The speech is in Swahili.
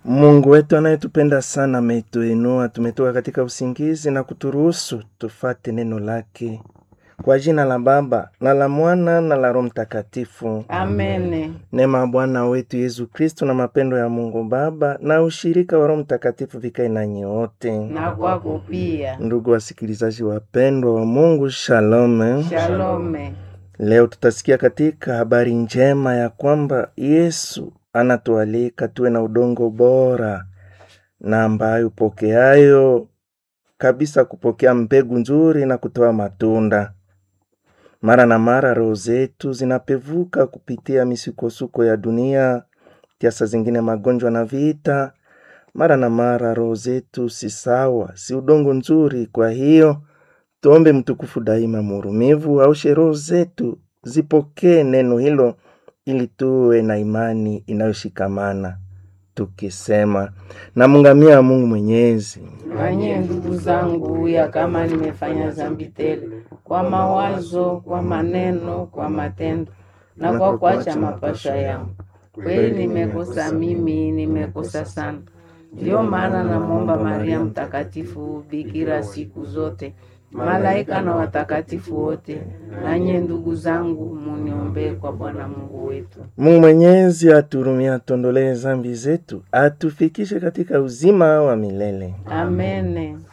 Mungu wetu anayetupenda sana ametuinua, tumetoka katika usingizi na kuturuhusu tufate neno lake. Kwa jina la Baba na la Mwana na la Roho Mtakatifu. Amene. Neema ya Bwana wetu Yesu Kristo na mapendo ya Mungu Baba na ushirika wa Roho Mtakatifu vikae nanyi wote. Na kwako pia. Ndugu wasikilizaji wapendwa wa Mungu, shalom. Shalome. Leo tutasikia katika habari njema ya kwamba Yesu anatualika tuwe na udongo bora na ambayo pokeayo kabisa kupokea mbegu nzuri na kutoa matunda. Mara na mara roho zetu zinapevuka kupitia misukosuko ya dunia, kiasa zingine magonjwa na vita. Mara na mara roho zetu si sawa, si udongo nzuri. Kwa hiyo tuombe mtukufu daima muhurumivu aushe roho zetu zipokee neno hilo, ili tuwe na imani inayoshikamana tukisema, namungamia Mungu Mwenyezi Nanye ndugu zangu, ya kama nimefanya dhambi tele kwa mawazo, kwa maneno, kwa matendo na kwa kuacha mapasha yangu, kweli nimekosa mimi, nimekosa sana. Ndiyo maana namwomba Maria Mtakatifu, bikira siku zote, malaika na watakatifu wote, nanye ndugu zangu, muniombee kwa Bwana Mungu wetu. Mungu Mwenyezi aturumia, atuondolee zambi zetu, atufikishe katika uzima wa milele. Amene.